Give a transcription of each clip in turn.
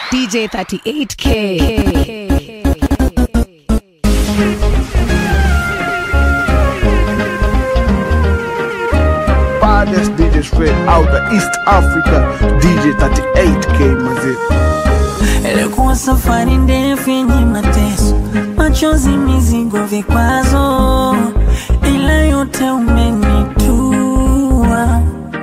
DJ 38K. baddest DJ straight out of East Africa, DJ 38K mazee. Ilikuwa safari ndefu yenye mateso, machozi, mizigo, vikwazo, ila yote umenitua.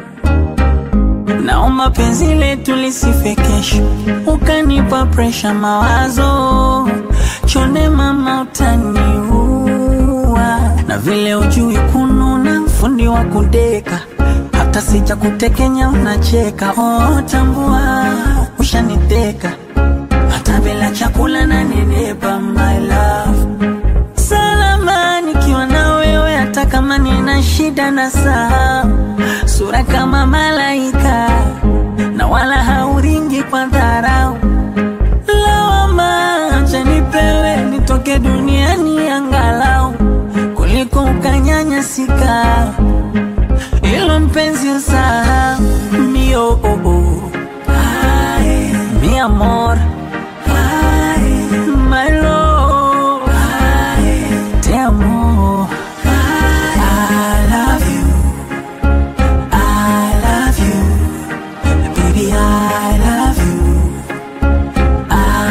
Naomba penzi letu lisife kesho, ukanipa presha, mawazo chonde, mama utaniua, na vile ujui kununa, fundi wa kudeka hata sija kutekenya unacheka. Oh, tambua ushaniteka hata bila chakula na nenepa, my love salama nikiwa na wewe, hata kama nina shida na saa sura kama malaika na wala hauringi kwa dharau. Lawama acha nipewe nitoke duniani angalau kuliko ukanyanyasika ilo mpenzi usahau mio oh, oh. Ay, mi amor Ay, my love Ay, te amo I love you I love you baby I love you I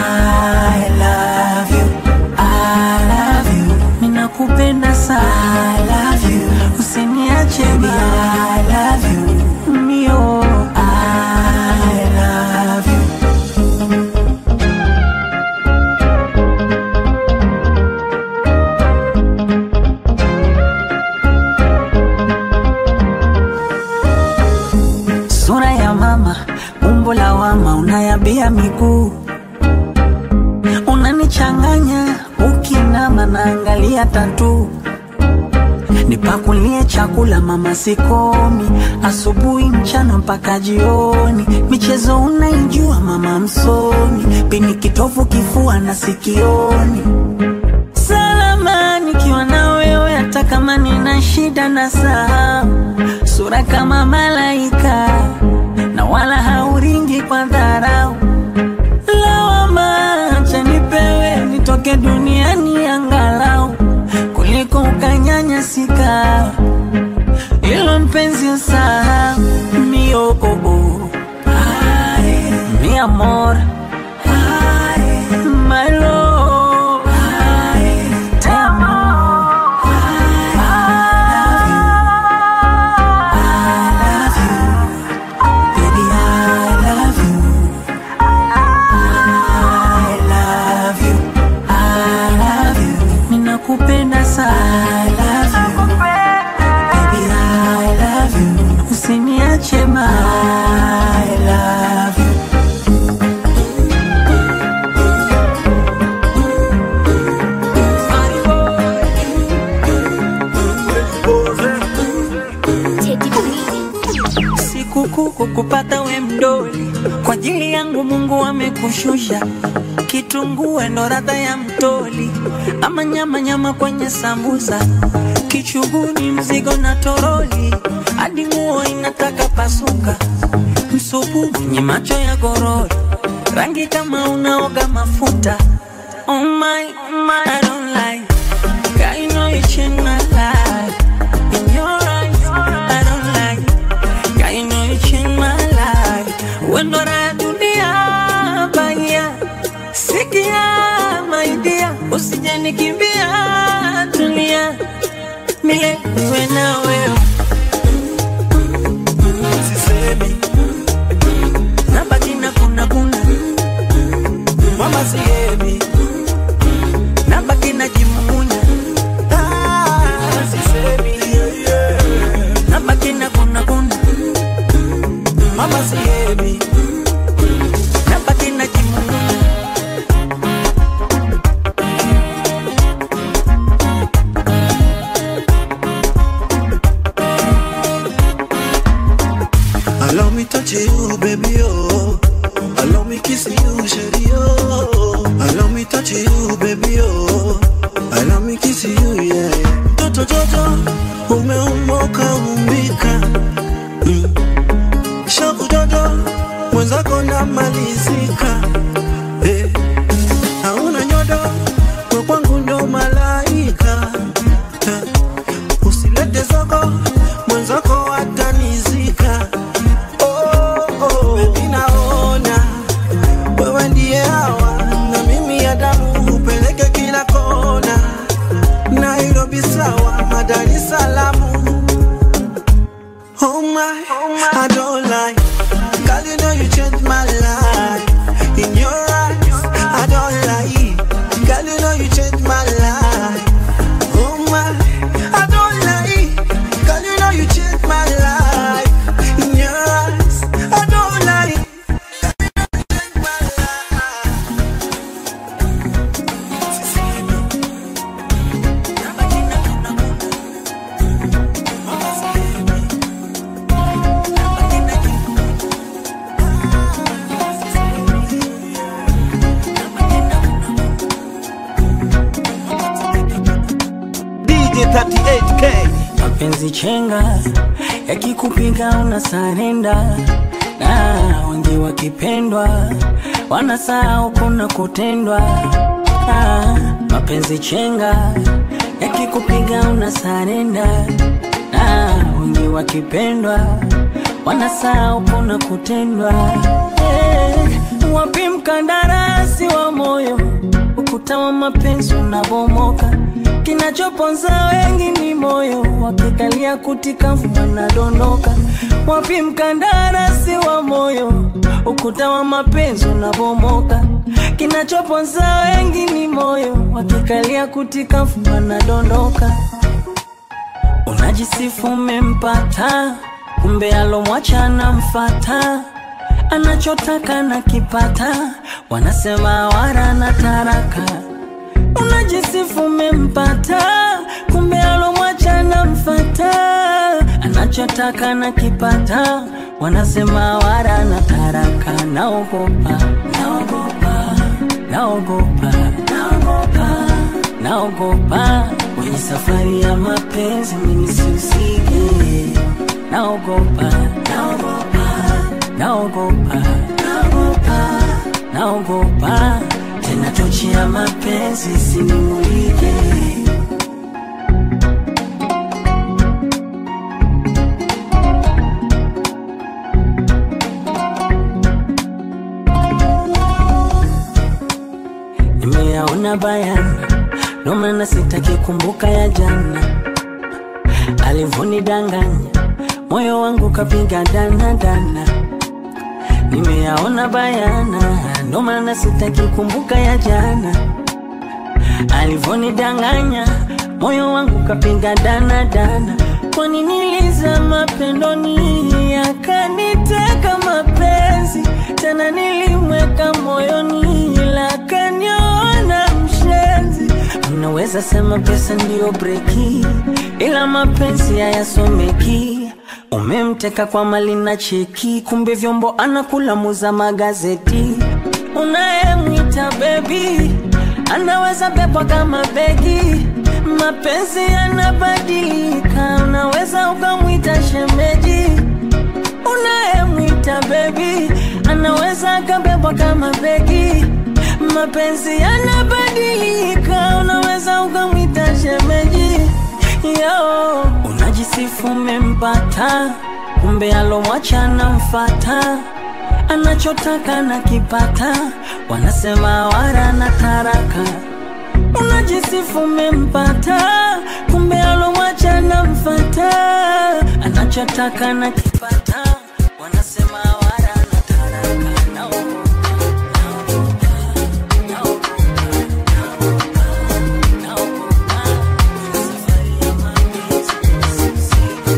love you I love you ninakupenda sana I love you usiniache baby I love you mio I love you sura ya mama, umbo la wama, unayabia miguu, unanichanganya ukinama, naangalia tatu nipakulie chakula mama, sikomi asubuhi, mchana mpaka jioni. Michezo unaijua mama, msomi pini kitovu, kifua na sikioni. Salama nikiwa na wewe, hata kama nina shida na saa sura kama malaika na wala hauringi kwa dharau. Lawama acha nipewe nitoke duniani angalau kuliko ukanyanyasika. Ilo mpenzi usahau mio oh, oh. Ay, mi amor Ay, my love Ay, te amo Baby, I love you. I love you. I love you. Ninakupenda sana. I love you. Baby, I love you. Usiniache ma. I love you. Sikukuu kukupata we mdoli, kwa ajili yangu Mungu amekushusha. Kitungue ndo radha ya mtoli, ama nyama nyama kwenye sambusa, kichuguni mzigo na toroli, hadi nguo inataka pasuka. Msupu mwenye macho ya gorori, rangi kama unaoga mafuta. Oh my, oh my, I don't like. God, you know you changed my life. In your eyes, I don't like. God, you know you changed my life. When raha ya dunia baya, sikia my dear, usije nikimbia, tulia milele niwe na wewe. Sisemi nabaki na kuna kuna mama sihemi nabaki najimumunya Ah, sisemi nabaki na kuna kuna mama sihemi nabaki najimumunya Allow me touch you, baby, oh. Allow me kiss you, shady, oh. Allow me touch you, baby, oh. Allow me kiss you, yeah. Toto, toto, umeumoka umbika. Mm. Shaku dodo, mwenzako namalizika. mapenzi chenga yakikupiga una sarenda na wengi wakipendwa wanasahau kuna kutendwa ah, mapenzi chenga yakikupiga una sarenda na wengi wakipendwa wanasahau kuna kutendwa eh, wapi mkandarasi wa moyo ukuta wa mapenzi unabomoka kinachoponza wengi ni moyo wakikalia kutikavu wanadondoka wapi mkandarasi wa moyo ukuta wa mapenzi unabomoka kinachoponza wengi ni moyo wakikalia kutikavu wanadondoka unajisifu umempata kumbe alomwacha anamfata anachotaka na kipata wanasema wara na taraka unajisifu umempata kumbe alomwacha anamfata anachotaka na kipata wanasema wara na taraka naogopa naogopa naogopa naogopa naogopa kwenye safari ya mapenzi mimi sihusike naogopa naogopa naogopa naogopa naogopa tena tochi ya mapenzi sinimulike nimeyaona bayana ndo maana sitaki kumbuka ya jana alivonidanganya moyo wangu kapiga dana dana nimeyaona bayana ndo maana sitaki kumbuka ya jana alivonidanganya moyo wangu kapiga dana dana kwani nilizama pendoni akaniteka mapenzi tena nilimweka moyoni ila kaniona mshenzi unaweza sema pesa ndiyo breki ila mapenzi hayasomeki umemteka kwa mali na cheki kumbe vyombo anakula muza magazeti unayemwita bebi anaweza bebwa kama begi mapenzi yanabadilika unaweza ukamwita shemeji unayemwita bebi anaweza akabebwa kama begi mapenzi yanabadilika unaweza ukamwita shemeji yo unajisifu umempata kumbe alomwacha anamfata anachotaka na kipata wanasema wara na taraka unajisifu umempata kumbe alomwacha anamfata anachotaka na kipata wanasema wara na taraka naogopa naogopa naogopa naogopa naogopa kwenye safari ya mapenzi sisiki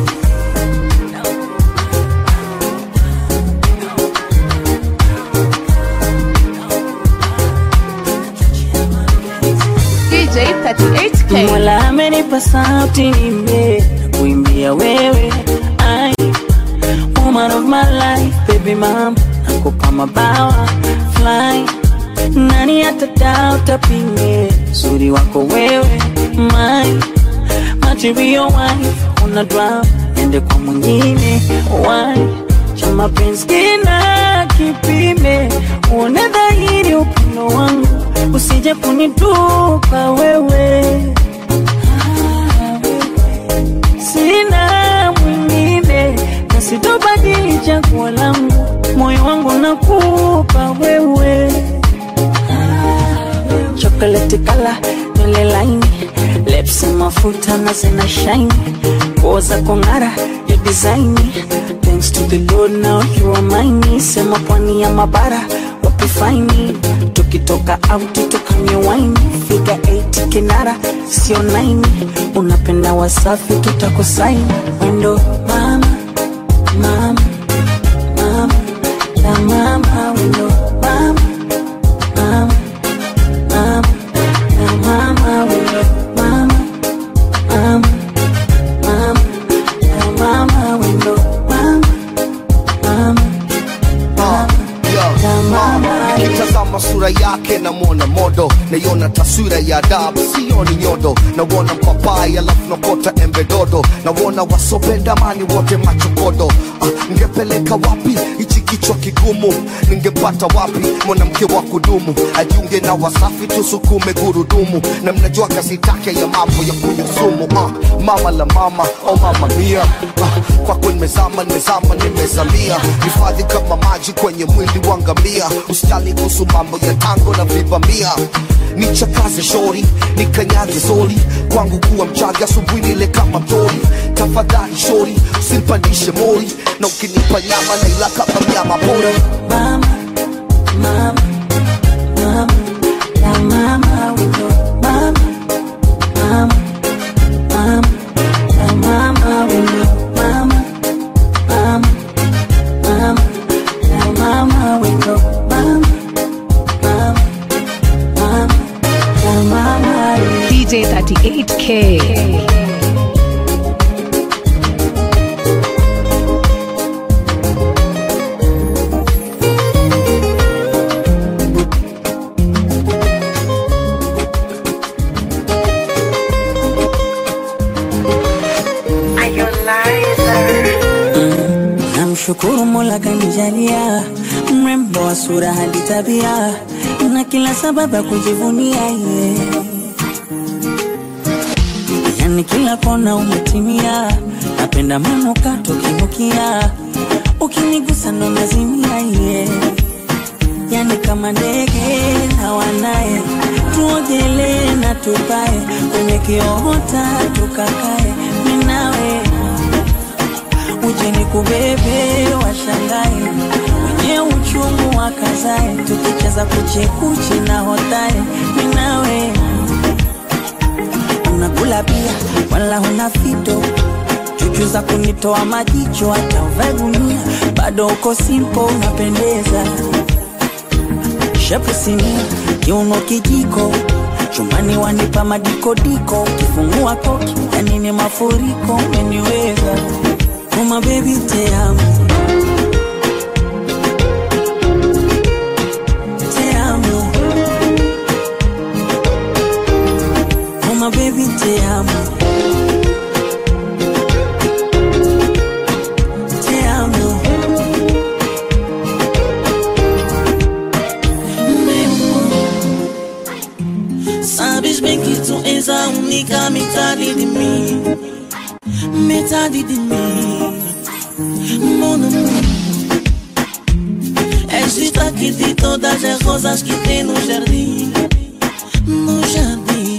DJ 38K. Mola amenipa sauti nimbe na kuimbia wewe I, woman of my life baby mom nakupa mabawa fly nani atadao utapime uzuri wako wewe my material wife una drama ende kwa mwingine why cha mapenzi kina kipime uone dhahiri upendo wangu usije kunitupa wewe sina mwingine na sitobadili chaguo langu moyo wangu nakupa wewe chocolate kala nywele laini lips mafuta na zina shine nguo za kong'ara ya design thanks to the lord now you are mine sema pwani ya mabara wapi faini tukitoka out tukanywe wine figa 8 kinara sio 9 unapenda wasafi tutakusaini wendo mama mama mama la mama wendo mama mama mama la mama wendo mama mama mama la mama wendo mama mama Uh, yo, la mama nikitazama nikitazama sura yake namwona modo naiona taswira ya adabu sioni nyodo nauona mpapai alafu nakota embe dodo nauona wasopenda mani wote machokodo ah, ngepeleka wapi hichi kichwa kigumu ningepata wapi mwanamke wa kudumu ajiunge na wasafi tusukume gurudumu na mnajua kazi take ya mambo ya kunyusumu ah, mama la mama oh mama mia ah, kwako nimezama nimezama nimezamia hifadhi kama maji kwenye mwili wa ngamia usijali kuhusu mambo ya tango na vibamia nichakaze shori nikanyage zoli kwangu kuwa mchaga asubuhi nile kama mtori tafadhali shori usinipandishe mori na ukinipa nyama na ila kama mnyama pori Mama, mama, mama, la mama wito. Mama, mama, mama, la mama wito. Mama, mama, mama, la mama wito. Mama, mama, mama, la mama wito. DJ 38K. Namshukuru Mola kanijalia mrembo wa sura hadi tabia na kila sababu ya kujivunia ye. Yani kila kona umetimia, napenda manukato kinukia, ukinigusa ndo nazimia ye. Yani kama ndege na wanaye, tuogelee na tupae kwenye kiota tukakae, minawe uje ni kubebe washangae wenye uchungu wakazae tukicheza kuchekuchi na hotae minawe unakula pia wala huna fito chuchu za kunitoa majicho hata uvae gunia bado uko simpo unapendeza shepu sinia kiuno kijiko chumbani wanipa madikodiko ukifungua koki yani ni mafuriko umeniweza Uma baby te amo Te amo Uma baby te amo Te amo Sabes bem que tu és a única metade de mim Metade de mim Mon amour És destaque de todas as rosas que tem no jardim No jardim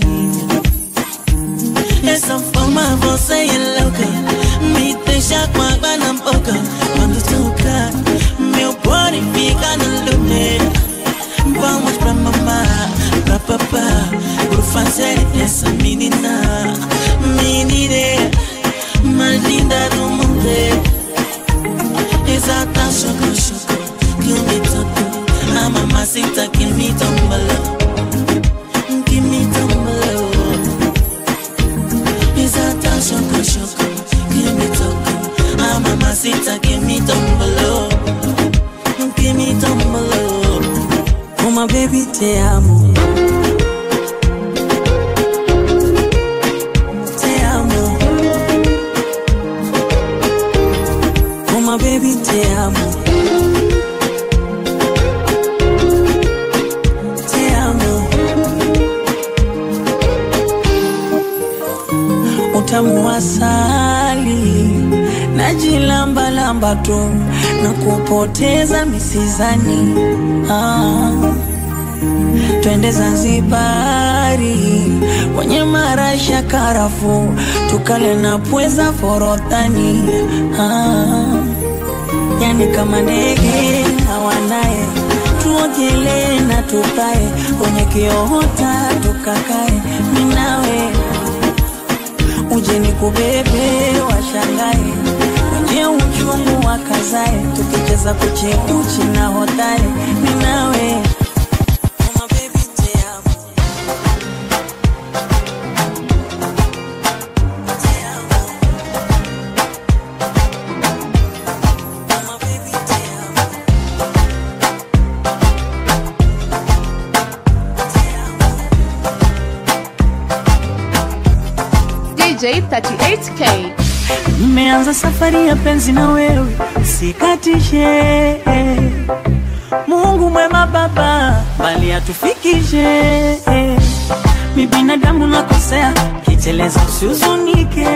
Essa forma você é louca Me deixa com água na boca Quando toca Meu body fica no lugar Vamos pra mamá, pra papá Por fazer essa menina Menina mais linda do mundo Exata choco, choco Que me tocou A mamacita que me tombalou Que me tombalou Exata choco, choco Que me tocou A mamacita que me tombalou Que me tombalou Uma baby te amo Te amo Uma baby te amo Te amo Utamu wa asali Najilambalamba tu na kupoteza misizani ah. Twende Zanzibari kwenye marasha karafu, tukale na pweza forodhani ah. Yani kama ndege na wanaye, tuogelee na tukae kwenye kiota tukakae, minawe uje ni kubebe washangae wenye uchungu wakazae, tukicheza kuchekuchi na hodare, minawe Uma baby te amo. Te amo. Uma baby te amo. DJ 38K. Nimeanza safari ya penzi na wewe, sikatishe. Mungu mwema Baba, bali atufikishe. Mi binadamu nakosea, kiteleza usihuzunike.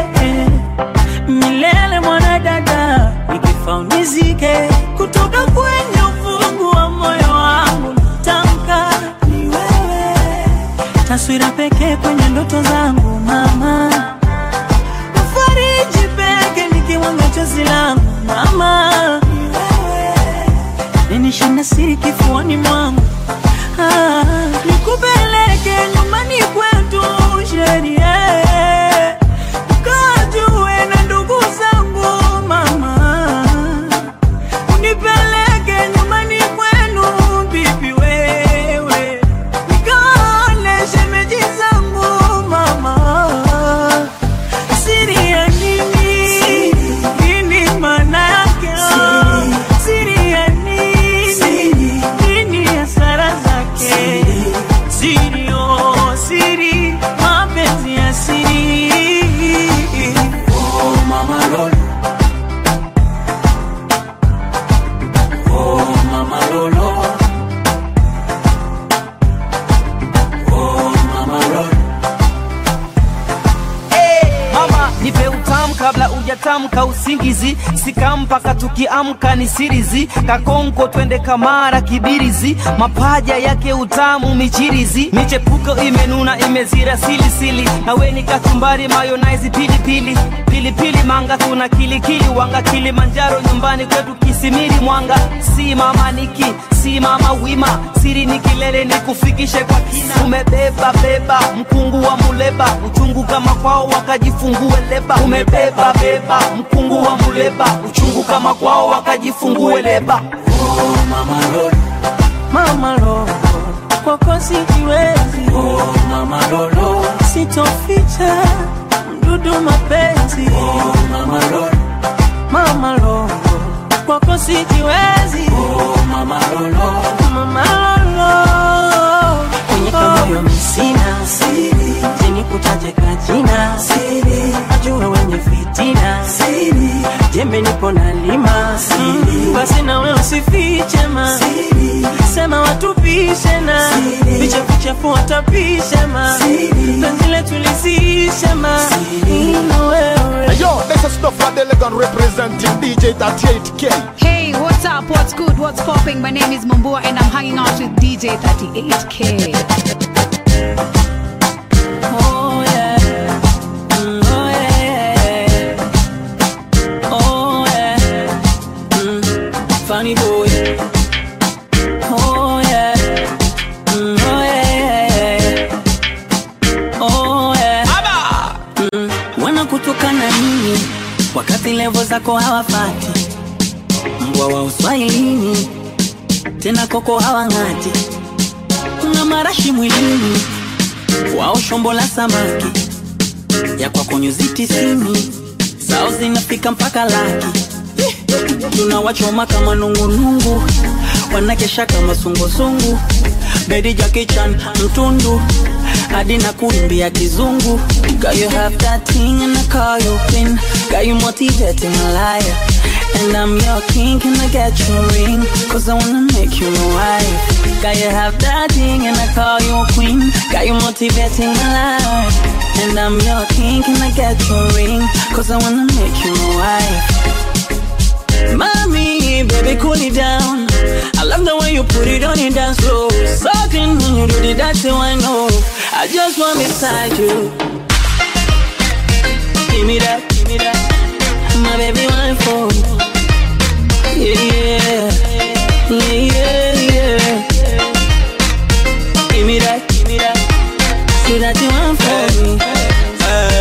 Milele mwanadada, nikifa unizike. Kutoka kwenye ufungu wa moyo wangu tamka ni wewe, taswira pekee kwenye ndoto zangu mama fariji peke nikiwanga chozi langu mama ninishinda siri kifuani mwangu ah, nikupeleke nyumbani kwetu sherie ukajue na ndugu zangu mama unipeleke nyumbani kwenu bibi wewe nikaone shemeji zangu mama Siri ya nini? Nini maana yake? Siri ya nini? Nini hasara zake? Siri, oh, siri, mapenzi ya siri. Oh, mama Lolo. Oh, mama Lolo. Oh, mama Lolo. mama nipe utamu kabla ujatamka usingizi sika mpaka tukiamka ni sirizi kakonko twende kamara kibirizi mapaja yake utamu michirizi michepuko imenuna imezira silisili nawe ni kachumbari mayonaizi pilipili pilipili manga tuna kilikili wanga kilimanjaro nyumbani kwetu kisimiri mwanga si mama niki si mama wima siri ni kilele ni kufikishe kwa kina umebeba beba mkungu wa muleba uchungu kama kwao wakajifungue leba umebeba beba mkungu wa muleba uchungu kama kwao wakajifungue leba Oh, mama Lolo. Mama Lolo, kwako sijiwezi. Oh, mama Lolo, sitoficha mdudu mapenzi. Oh, mama Lolo, mama Lolo, kwako sijiwezi. Oh, mama Lolo, mama Lolo, kwenye kamoyo misina siri, jeni kutaje kajina siri, ajue wenye fitina siri, jembe nipo na lima siri, basi nawe usifiche ma siri, sema watupishe na viche vichafu watapishe ma penzi letu lisishe ma ina wewe Hey, yo, this is Stuff Delegan representing DJ 38K. Hey, what's up? What's good? What's popping? My name is Mambua and I'm hanging out with DJ 38K. Oh yeah. Mm, oh yeah. Oh yeah. Mm, funny boy. Oh yeah. Mm, oh yeah. Oh yeah. Mm, wanakutukana nini wakati levo zako hawafati mbwa wa uswahilini tena koko hawang'ati kuna marashi mwilini wao shombo la samaki ya kwako nyuzi tisini sao zinafika mpaka laki tunawachoma kama nungunungu wanakesha kama sungusungu bedi jakichan mtundu hadi na kuimbia kizungu Girl, you have that thing and I call you queen Got you motivating a liar And I'm your king, can I get your ring? Cause I wanna make you my wife Got you have that thing and I call you a queen Got you motivating a liar And I'm your king, can I get your ring? Cause I wanna make you my wife Mommy, baby, cool it down. I love the way you put it on your dance floor. Sucking when you do the dirty one, oh. I just want beside you. Give me that, give me that. My baby, one for Yeah, yeah, yeah, yeah, yeah. Give me that, give me that. See that you want for me.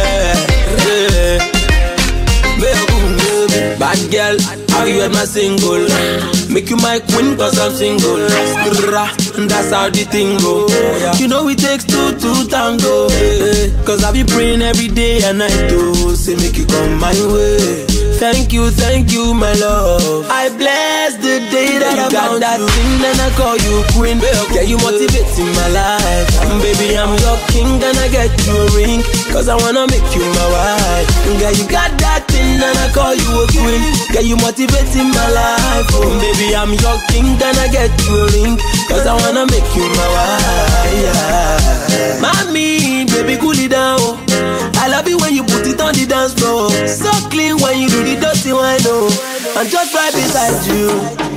Bad girl, how you at my single? Make you my queen cause I'm single. Skrrra, That's how the thing go. You know it takes two to tango. eh, eh. Cause I be praying every day and night to say make you come my way. Thank you, thank you, my love. I bless the day that you I got that you. thing, and I call you queen. Yeah, you motivating my life. And baby, I'm your king, and I get you a ring. Cause I wanna make you my wife. Yeah, you got that thing, and I call you a queen. Yeah, you motivating my life. Oh, baby, I'm your king, and I get you a ring. Cause I wanna make you my wife. Yeah. Mommy, baby, cool it down. I love it when you put it on the dance floor. So clean when you do the dirty one, oh. I'm just right beside you.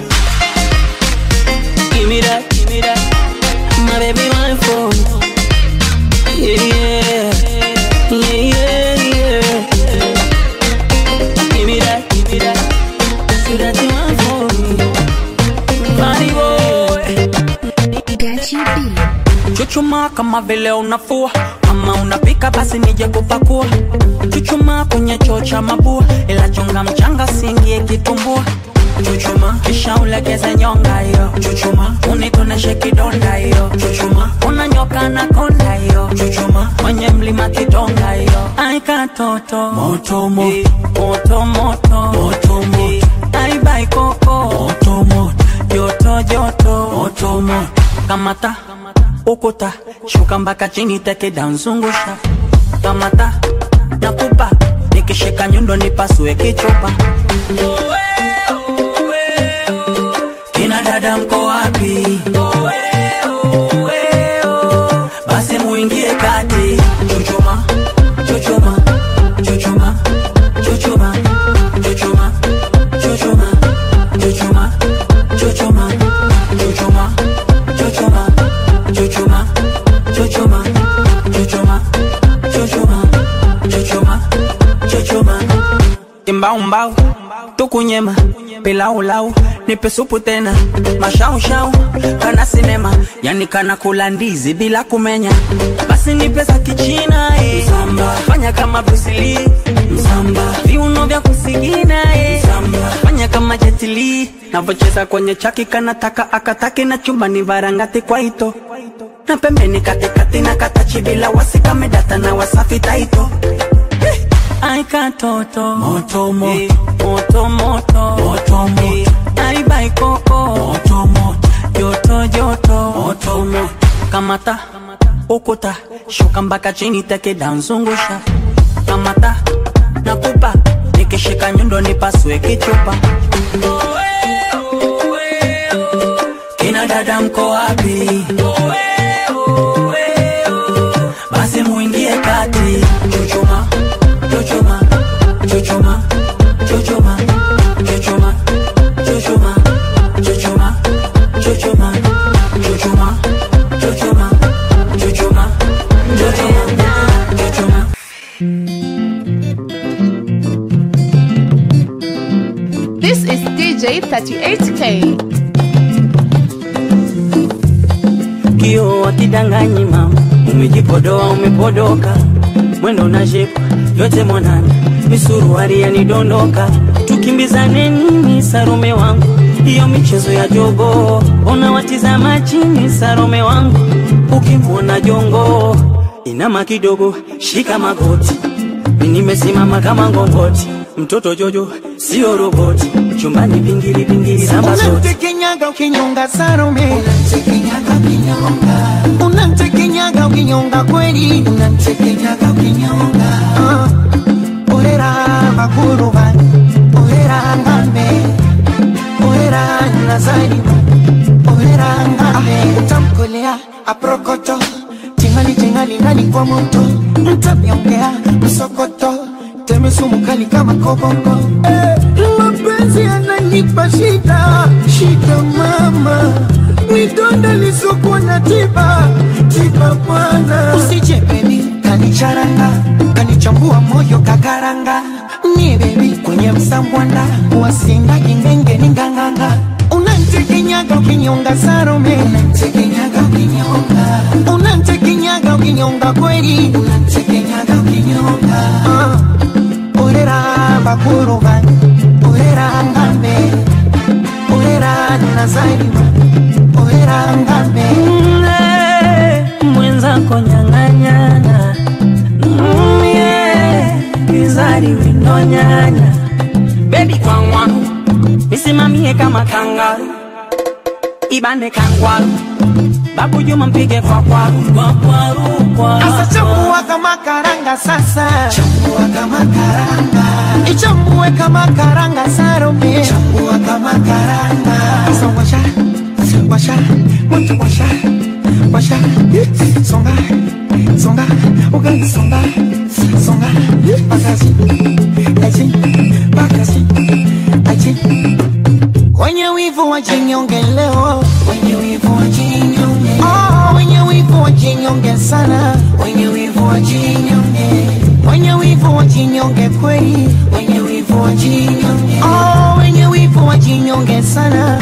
Give me that, give me that. My baby, my phone. Yeah, yeah. Yeah, yeah, yeah. Give me that, give me that. So that you want for me. Body boy. Gachi B. Chuchuma kama vile unafua ama unapika basi nije kupakua Chuchuma kwenye choo cha mabua ila chunga mchanga singie kitumbua Chuchuma kisha ulegeze nyonga hiyo Chuchuma unitoneshe kidonda hiyo Chuchuma unanyoka na konda hiyo Chuchuma kwenye mlima kidonga hiyo Aika toto moto moto moto moto moto moto Aibai koko moto moto joto joto moto moto kamata ukuta shuka mpaka chini teke danzungusha kamata nakupa nikishika nyundo nipasue kichupa kina dada mko wapi basi muingie kati chuchuma chuchuma chuchuma chuchuma chuchuma chuchuma chuchuma chuchuma chuchuma chuchuma chuchuma chuchuma chuchuma chuchuma chuchuma chuchuma kimbaumbau tukunyema pilaulau nipe supu tena mashaushau kana sinema yani kana kula ndizi bila kumenya basi nipe za kichina eh. Msamba. fanya kama brusili msamba viuno vya kusigina eh. Msamba. fanya kama jetili navocheza kwenye chaki kanataka akataki na chumbani varangati kwa ito na pembeni katikati na katachi bila wasikamedata na wasafi taito Ai katoto moto moto moto moto moto moto Ai bai koko moto moto joto joto moto moto kamata ukuta shuka mpaka chini teke danzungusha kamata nakupa nikishika nyundo nipasue kichupa kina dada mko wapi basi muingie kati chuchuma chuchuma chuchuma chuchuma chuchuma chuchuma chuchuma chuchuma chuchuma chuchuma chuchuma chuchuma chuchuma This is DJ 38K. kio wakidanganyi mama umejipodoa umepodoka mwendo na shepu yote mwanana misuruari yanidondoka tukimbizane nini sarome wangu hiyo michezo ya jogo ona watizama chini sarome wangu ukimwona jongo inama kidogo shika magoti mi nimesimama kama ngongoti mtoto jojo sio roboti chumbani pingili pingili samba zote unamtekenyaga ukinyonga Salome, unamtekenyaga ukinyonga kweli, unamtekenyaga ukinyonga uh, orera makuruba orera ngambe orera nazarima orera ngambe utamkolea aprokoto tingali tingali ndani kwa moto mtamyongea msokoto teme sumu kali kama kobongo eh, mapenzi yananipa shida shida mama midonda lisokuwa na tiba tiba bwana usije bebi kanicharanga kanichambua moyo kakaranga ni bebi kwenye msambwanda wasinga ingenge ni nganganga unantekenyaga ukinyonga Salome unantekenyaga ukinyonga unantekenyaga ukinyonga kweli unantekenyaga ukinyonga uh, orera bakuruba orera ngambe orera nazarima orera ngambe mwenzako nyang'anyana mie kizari winonyanya nibane kangwaru babu juma mpige kwa kwaru kwa kwaru kwa Sasa chambua kama karanga sasa, chambua kama karanga, ichambue kama karanga sarume, chambua kama karanga. Sasa washa, washa, moto washa, washa, songa, songa, ugali songa, songa, pakazi, aji, pakazi, aji. Wenye wivu wajinyonge leo, wenye wivu wajinyonge, oh, wenye wivu wajinyonge sana, wenye wivu wajinyonge, wenye wivu wajinyonge kweli, wenye wivu wajinyonge, oh, wenye wivu wajinyonge sana.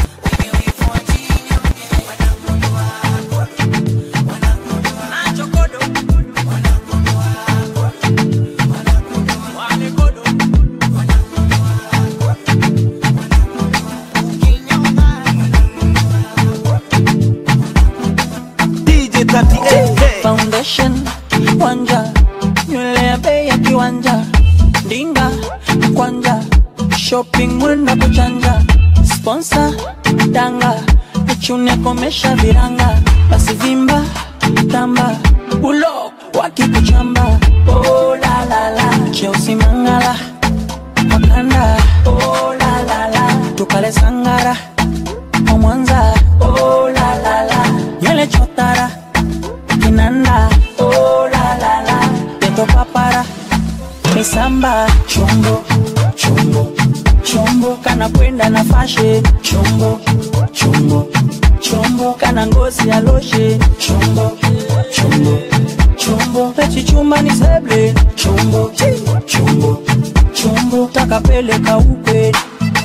DJ 38K. foundation wanja nywele ya bei ya kiwanja ndinga kwanja shopping mwenda kuchanja sponsor danga nichune komesha viranga basi vimba tamba ulo wakikuchamba oh, la, la, la. cheusi mangala wakanda oh, la, la, la. tukale sangara wa mwanza oh, la, la, la. nywele chotara kinanda oh, la, la, la. peto papara misamba chombo chombo chombo kana kwenda na fashe chombo chombo chombo kana ngozi ya loshe chombo chombo chombo pechichumba ni seble chombo chombo chombo takapeleka ukweli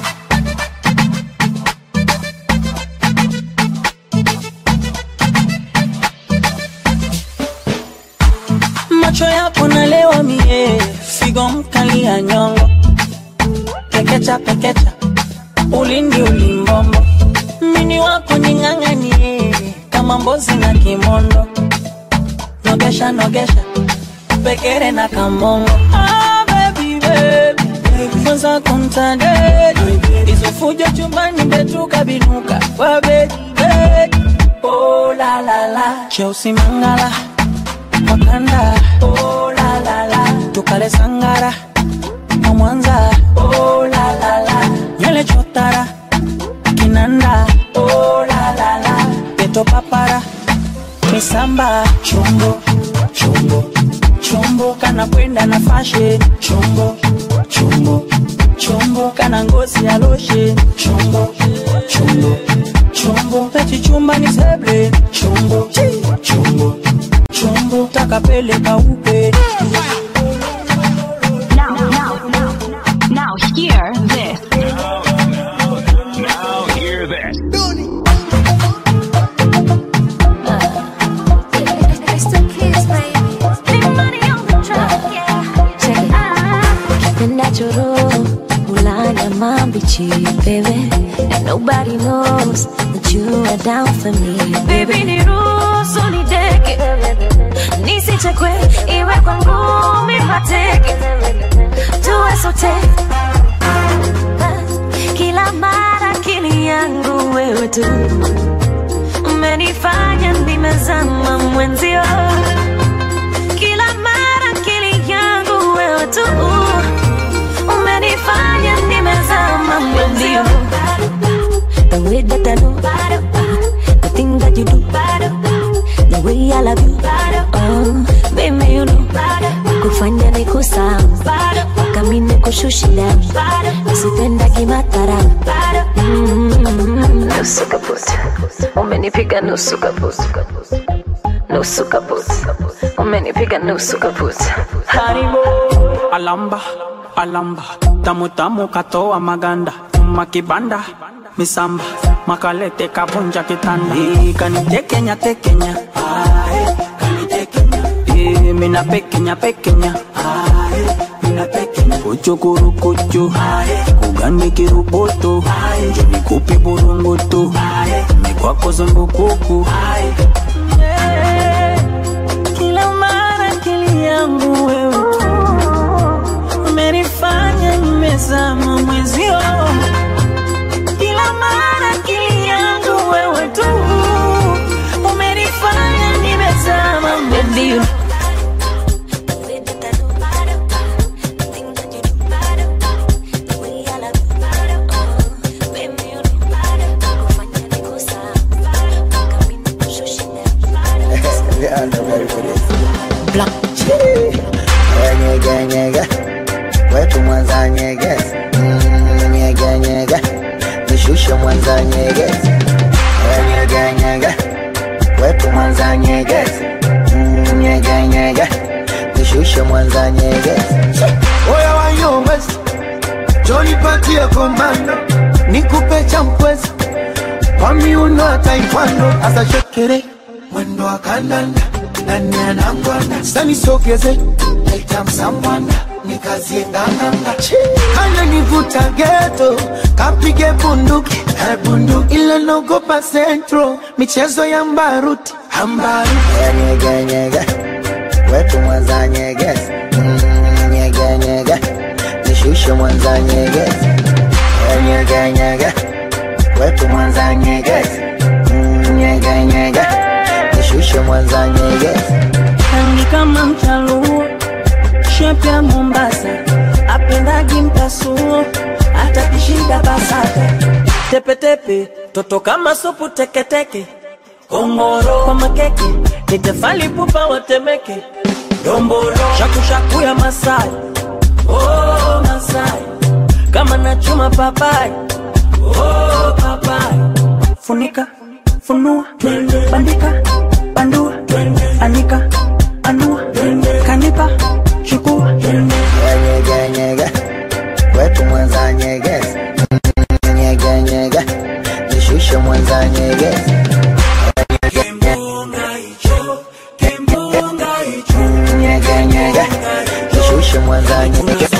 macho yako nalewa mie figo mkali ya nyongo pekecha pekecha ulindi ulimbombo mini wako ning'ang'anie kama mbozi na kimondo nogesha nogesha pekere na kamongo ah, baby, baby. kwanza kumtadedi izofujo chumbani betuka binuka kwa bedi bedi oh, la, la, la. cheusi mangala wakanda oh, la, la, la. tukale sangara wa mwanza oh, la, la, la. nywele chotara kinanda oh, la, la, la. peto papara misamba chombo chombo chombo kana kwenda na fashe chombo chombo chombo kana ngozi ya loshe chombo chombo chombo pechichumba ni seble chombo chombo chombo takapeleka upe Now, now, now, now, hear this. Now hear this. Natural, ulanya mambichi, baby. And nobody knows that you are down for me, baby. niruhusu nideke nisichekwe iwe kwa ngumi mateke tuwe sote kila mara akili yangu wewe tu umenifanya nimezama mwenzio kila mara akili yangu wewe tu umenifanya nimezama mwenzio The way that I know, the thing that you do, the way I love you, oh, baby you know, kufanya ni kusahau, mpaka mimi nikushushi down, usipenda kimatara, mm, nusu kaput, umenipiga nusu kaput, nusu kaput, umenipiga nusu kaput. Haribo alamba alamba tamu tamu katoa maganda nyuma kibanda misamba makalete kabunja kitanda Eh, kanitekenya tekenya Ae, kanitekenya Eh, mina pekenya pekenya Ae, mina pekenya kuchukuru kuchu kugani kiruboto nikupi burungutu mikwako zungukuku kila mara akili yangu wewe umenifanya nimezama mwezio kila mara akili yangu wewe tu umenifanya nimezama Baby, you Yeah, I'm ready for this. Black Nyege nyege wetu Mwanza nyegezi Mm, nyege nyege nishushe Mwanza nyegezi nyege nyege wetu Mwanza nyegezi Mm, nyege nyege nishushe Mwanza nyegezi Oya wanyongezi jonipatie komando nikupe cha mkwezi kwa miuno ya taekwondo asa shekere mwendo wa kandanda nani anangwanda sanisogeze aitamsambwanda nikazie nganganga kana nivuta geto kapige bunduki eh, bunduki ila nogopa centro michezo ya mbaruti ambaruti nyege nyege wetu Mwanza nyegezi Mm, nyege nyege nishushe Mwanza nyegezi nyege nyege wetu Mwanza nyegezi Mm, nyege nyege nishushe Mwanza nyegezi rangi kama mchaluo shepu ya Mombasa apendagi mpasuo hata kishida basata tepetepe toto kama supu teketeke ongoro kwa makeke nitefali pupa watemeke dombolo shakushaku ya Masai oh, Masai kama nachuma papai oh, papai funika funua bandika bandua anika anua kanipa chukua nyege nyege wetu Mwanza nyegezi Mm, nyege nyege nishushe Mwanza nyegezi Mm, nyege nyege nishushe Mwanza nyegezi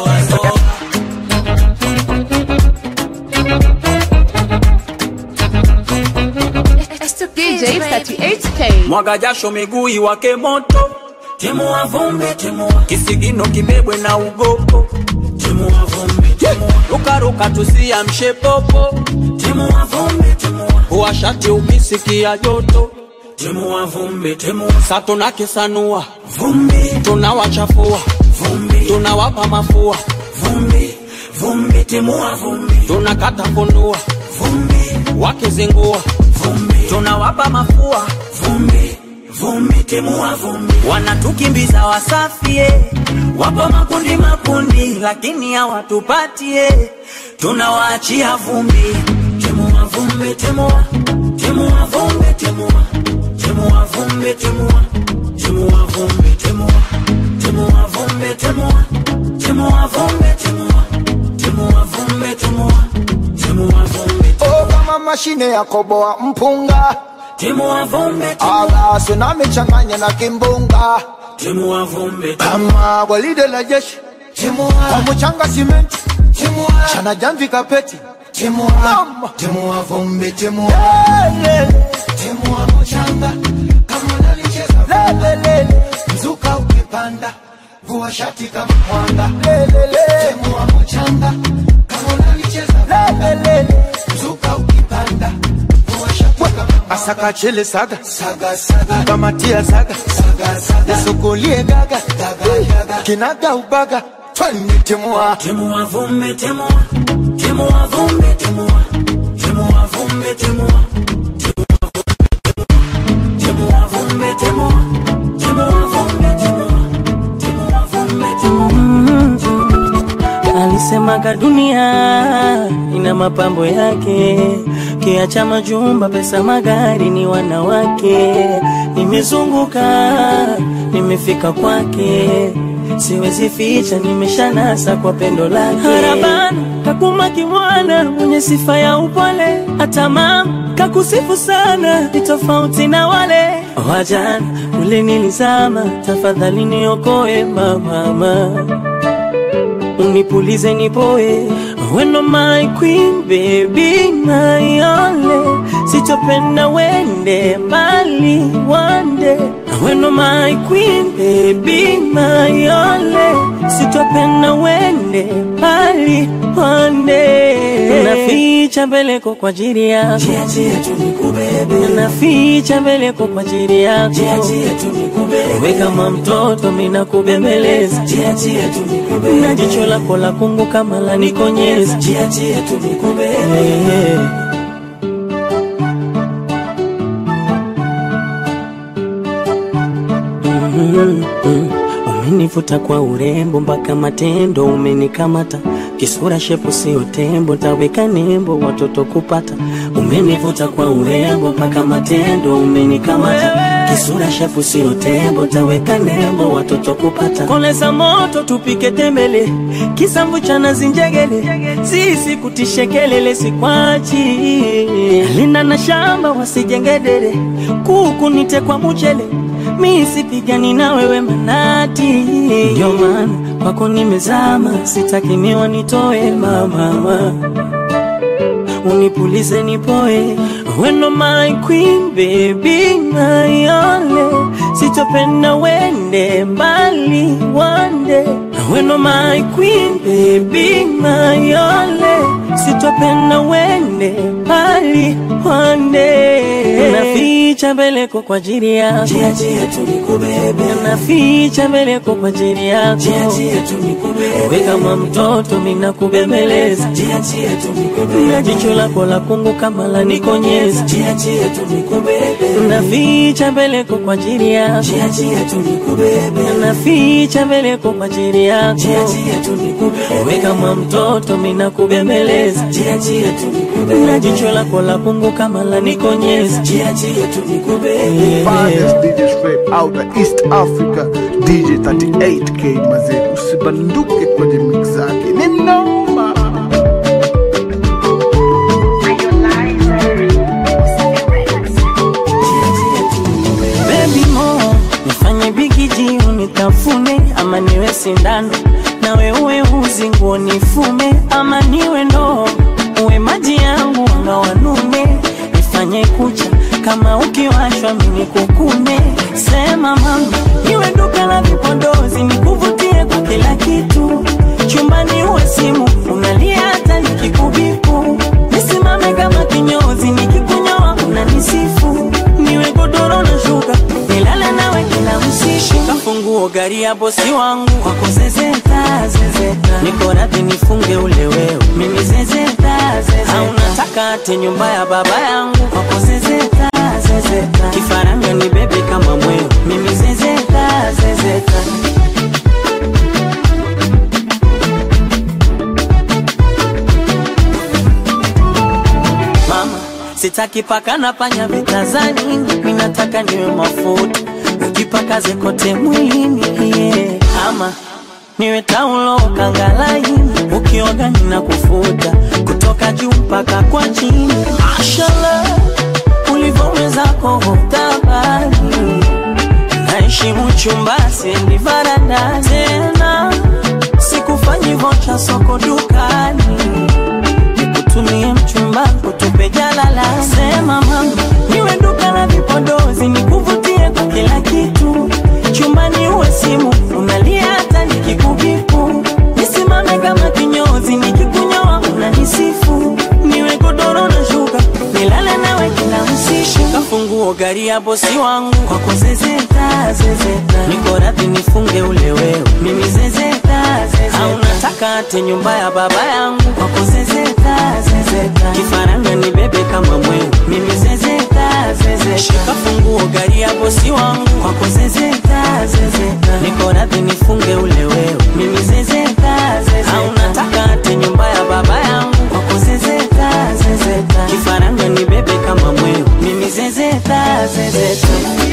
DJ 38K. mwaga jasho miguu iwake moto timua vumbi timua kisigino kibebwe na ugopo timua vumbi timua rukaruka tusiamshe popo timua vumbi timua uwashati ukisikia joto timua vumbi timua sa tunakisanua vumbi tunawachafua vumbi tunawapa mafua vumbi vumbi timua vumbi tunakata fundua vumbi wakizingua vumbi tunawapa mafua vumbi vumbi timua vumbi wanatukimbiza wasafie wapo makundi makundi lakini hawatupatie tunawaachia vumbi timua vumbi timua timua vumbi timua timua vumbi timua timua vumbi timua timua vumbi timua timua vumbi timua timua vumbi timua timua vumbi oh, kama mashine ya koboa mpunga timua vumbi alaso namechanganya na kimbunga timua vumbi kama gwaride la jeshi kwa mchanga simenti chana jamvi kapeti Mama. timua vumbi timua timua mchanga kama unalicheza lelele mzuka ukipanda vua shati kama mwanga lelele timua mchanga kama unalicheza lelele mzuka ukipanda vua shati kama asaka chele saga saga saga kamatia saga saga saga nisukulie gaga daga daga kinaga ubaga twani timua timua vumbi timua timua vumbi timua timua vumbi timua timua vumbi timua timua vumbi timua timua vumbi timua alisemaga dunia ina mapambo yake kiacha majumba pesa magari ni wanawake nimezunguka nimefika kwake siwezi ficha nimeshanasa kwa pendo lake harabana kakuma kimwana mwenye sifa ya upole hata mama kakusifu sana ni tofauti na wale wajana ule nilizama tafadhali niokoe mamama unipulize nipoe weno my queen baby my only sitopenda wende mbali wande weno my queen baby my only sitopenda wende mbali wande naficha mbeleko kwa ajili yako naficha mbeleko kwa ajili yako we kama mtoto mina kubembeleza na jicho lako la kungu kama la nikonyeza Eh. Mhm, mhm. Umenivuta kwa urembo mpaka matendo umenikamata kisura shepu sio tembo taweka nembo watoto kupata umenivuta kwa urembo mpaka matendo umenikamata kisura shepu sio tembo taweka nembo watoto kupata koleza moto tupike tembele kisamvu cha nazi njegele sisi kutishe kelele sikwachi linda na shamba wasijengedere kuku nite kwa muchele mi sipigani na wewe manati, ndio maana kwako nimezama, sitaki miwa nitoe mama, unipulize nipoe, weno my queen baby my only, sitopenda wende mbali wande, weno my queen baby my only, sitopenda wende mbali wande, naficha mbeleko kwa ajili yako naficha mbeleko kwa ajili yako we kama mtoto mina kubembeleza na jicho lako la kungu kama la nikonyeza naficha mbeleko kwa ajili yako naficha mbeleko kwa ajili yako we kama mtoto mina kubembeleza na jicho lako la kungu kama la nikonyeza Finest DJ straight out of East Africa DJ 38K mazee usibanduke kwenye mix zake ni noma Baby mo nifanye bigiji unitafune ama niwe sindano nawe uwe uzi nguo nifume ama niwe ndoo uwe maji yangu anga wanume nifanye kucha kama ukiwashwa mimi kukume sema mama niwe duka la vipodozi nikuvutie kwa kila kitu chumbani uwe simu unalia hata nikikubipu nisimame kama kinyozi nikikunyoa unanisifu niwe godoro na shuka nilale nawe kila usiku kafunguo gari ya bosi wangu kwako zezeta zezeta niko radhi nifunge ule wewe mimi zezeta zezeta au nataka ate nyumba ya baba yangu kwako zezeta zezeta kifaranga ni bebe kama mweo mimi zezeta zezeta mama sitaki paka na panya vitazani mimi nataka niwe mafuta ukipakaze kote mwilini yeah. ama niwe taulo kangalaini ukioga nina kufuta kutoka juu mpaka kwa chini mashallah ulivyowezako tabani naheshimu chumba sendi varanda tena sikufanyi vocha soko dukani nikutumie mchumba kutupe jalala sema mama niwe duka la vipodozi nikuvutie kwa kila kitu chumbani uwe simu unalia hata nikikubipu nisimame kama kinyozi nikikunyoa unanisifu niwe godoro na shuka nilale nawe kila usiku kafunguo gari ya bosi wangu kwako zezeta zezeta niko radhi nifunge ule wewe mimi zezeta zezeta au nataka ate nyumba ya baba yangu kwako zezeta zezeta kifaranga ni bebe kama mweu mimi zezeta zezeta shika funguo gari ya bosi wangu kwako zezeta zezeta niko radhi nifunge ule wewe mimi zezeta zezeta au nataka ate nyumba ya baba yangu kwako zezeta zezeta kifaranga ni bebe kama mweu mimi zezeta zezeta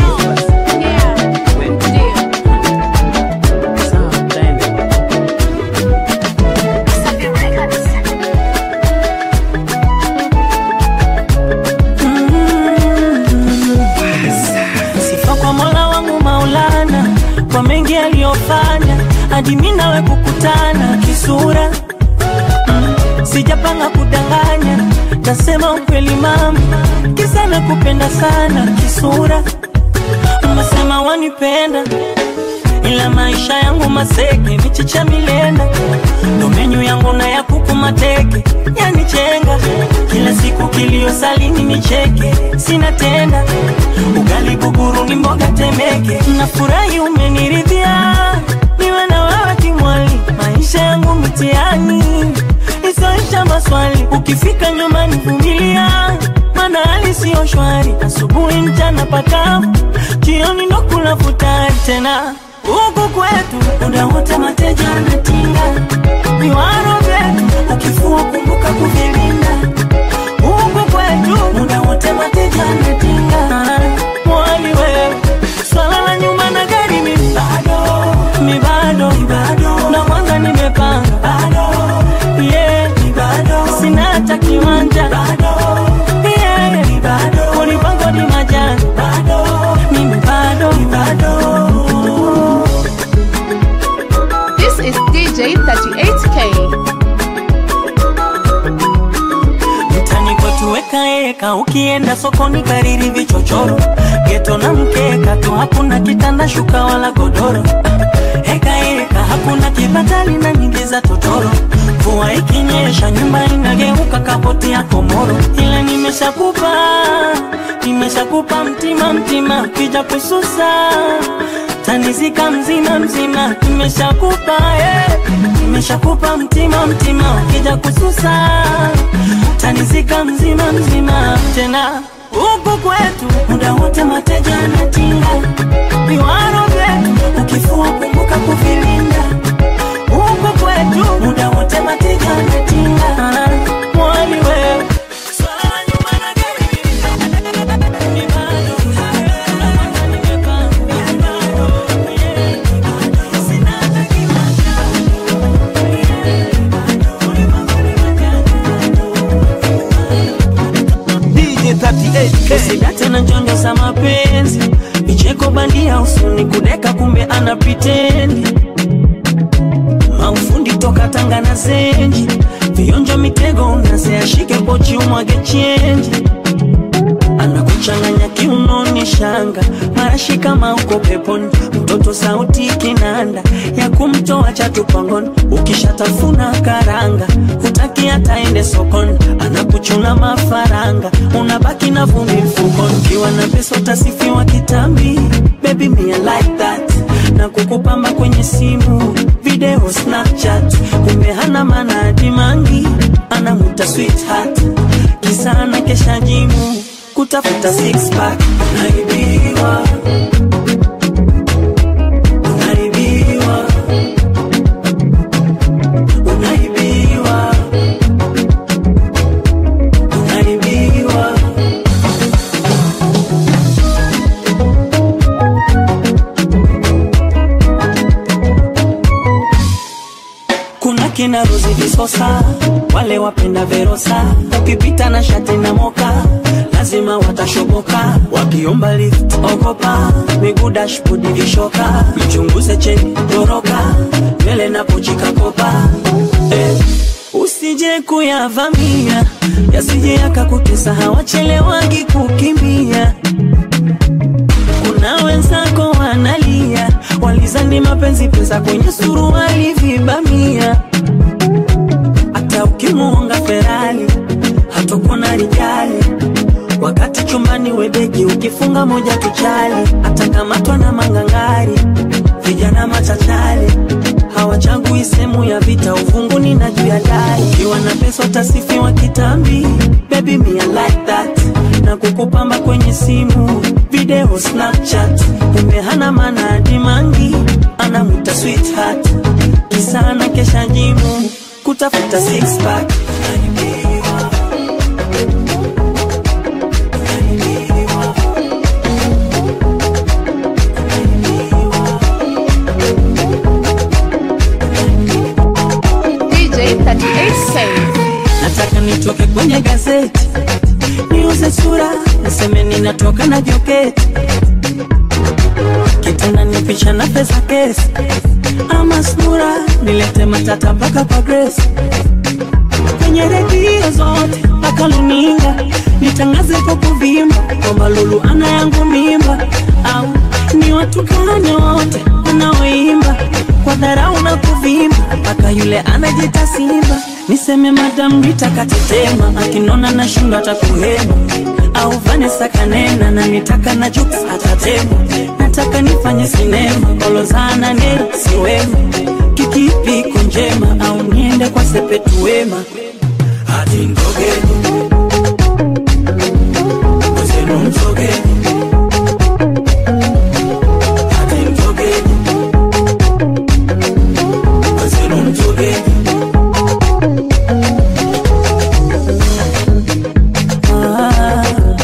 sifa kwa mola wangu maulana kwa mengi aliyofanya hadi mi nawe kukutana kisura mm, sijapanga kudanganya tasema ukweli mama kisa na kupenda sana kisura unasema wanipenda ila maisha yangu maseke michicha milenda ndo menyu yangu na ya kuku mateke yanichenga kila siku kilio salini nicheke sina tenda ugali buguru ni mboga temeke nafurahi umeniridhia niwe na wewe kimwali maisha yangu mtihani isoisha maswali ukifika nyumbani vumilia mana hali siyo shwari asubuhi mchana pakavu jioni ndo kula futari tena huku kwetu muda wote mateja anatinga viwaro vyetu ukifua kumbuka kuvilinda huku kwetu muda wote mateja anatinga mwali wewe swala la nyuma na gari mi bado mi bado na kwanza nimepanga bado yeah mi bado sina hata kiwanja bado yeah mi bado kulipango ni majani bado mimi bado mi bado This is DJ 38K. mtani kwetu wekaeka ukienda sokoni kariri vichochoro geto na mkeka tu hakuna kitanda shuka wala godoro hekaeka hakuna kibatali na nyingi za totoro mvua ikinyesha nyumba inageuka kapoti ya komoro ila nimeshakupa nimeshakupa mtima mtima kija kususa tanizika mzima mzima nimeshakupa eh. nimeshakupa mtima mtima kija kususa tanizika mzima mzima tena huku kwetu muda wote mateja anatinga viwaro vyetu ukifua kumbuka kuvilinda huku kwetu muda wote mateja anatinga Ah, mwali wewe swala la nyuma na gari ni bado DJ 38K. usidate na njonjo za mapenzi vicheko bandia usuni kudeka kumbe ana pitendi maufundi toka tanga na zenji vionjo mitego unaseashike pochi umwage chenji anakuchanganya kiunoni shanga marashi kama uko peponi mtoto sauti kinanda ya kumtoa chatupangoni ukishatafuna karanga hutaki ataende sokoni anakuchuna mafaranga unabaki na vumbi mfukoni ukiwa na pesa utasifiwa kitambi baby me I like that na kukupamba kwenye simu video snapchat kumbe hana maana dimangi anamuta sweetheart kisa na kesha jimu kutafuta six pack unaibiwa unaibiwa unaibiwa unaibiwa kuna kina Rozi Visosa, wale wapenda Verosa, ukipita na shati na moka lazima watashoboka, wakiomba lift ogopa, miguu dashboard vishoka, mchunguze cheni toroka, mbele na pochi kakopa eh. Usije kuyavamia yasije yakakutesa, hawachelewagi kukimbia kuna wenzako wanalia, walizani mapenzi pesa kwenye suruali vibamia. Hata ukimuonga Ferrari hatakuwa na rijali, wakati chumbani webeki ukifunga moja tuchali, atakamatwa na mangangari, vijana machachali hawachagui sehemu ya vita, uvunguni na juu ya dari. Ukiwa na pesa utasifiwa kitambi, baby me I like that, na kukupamba kwenye simu video Snapchat, kumbe hana maana dimangi, anamuta sweetheart, kisa na kesha jimu kutafuta six pack DJ 38K. nataka nitoke kwenye gazeti niuze sura niseme ninatoka na joketi kitanda ni picha na pesa kesi ama sura nilete matata mpaka kwa Grace kwenye redio zote mpaka luninga nitangaze kwa kuvimba kwamba Lulu ana yangu mimba au ni watu gani wote wanaoi dharau na kuvimba mpaka yule anajita simba niseme madam Rita katetema akinona na shindo atakuhema au Vanessa kanena na nitaka na Jux atatema nataka nifanye sinema kolozana nera siwema kikipi iko njema au niende kwa sepetu wema hati ndogeni mwenzenu mzogeni hati mzogeni mwenzenu mzogeni Ah,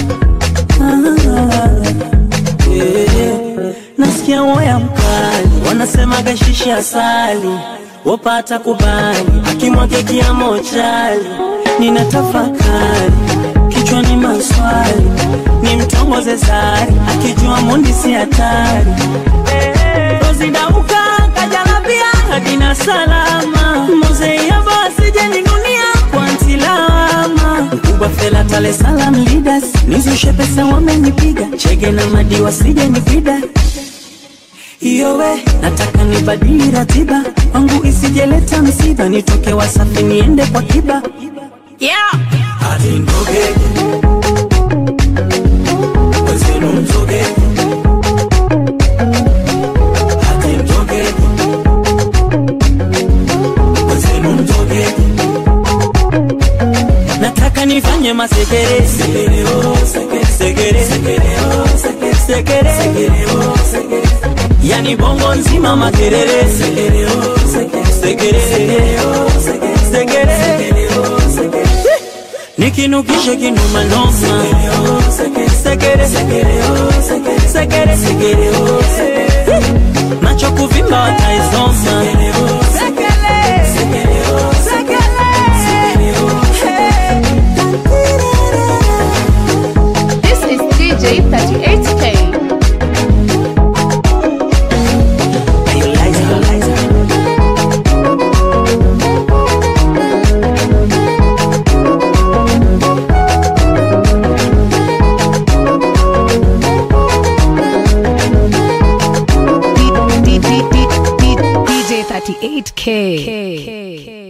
ah, yeah. nasikia woya mkali wanasemaga shishi asali wapata kubali akimwage kiamo chali nina tafakari kichwani maswali ni mtongoze sari akijua mundi si hatari rozidauka kajalabia hadina salama mozeiaba asijeninunia kwa ntilama mkubwa fela tale salam leaders nizushe pesa wamenipiga chege na madi wasije nipida iyo we nataka nibadili ratiba kwangu isijeleta msiba nitoke wasafi niende kwa kiba yeah. hati ndogeni mwenzenu mzogeni hati mzogeni mwenzenu mzogeni nataka nifanye masekere sekere oh sekere sekere sekere oh sekere sekere sekere oh sekere yani bongo nzima makerere sekere oh sekere sekere sekere oh sekere sekere sekere oh sekere nikinukishe kinumanoma sekere oh sekere sekere sekere oh sekere sekere sekere oh sekere macho kuvimba wataisoma sekere oh sekere sekere oh sekere oh This is DJ 38K. DJ 38K.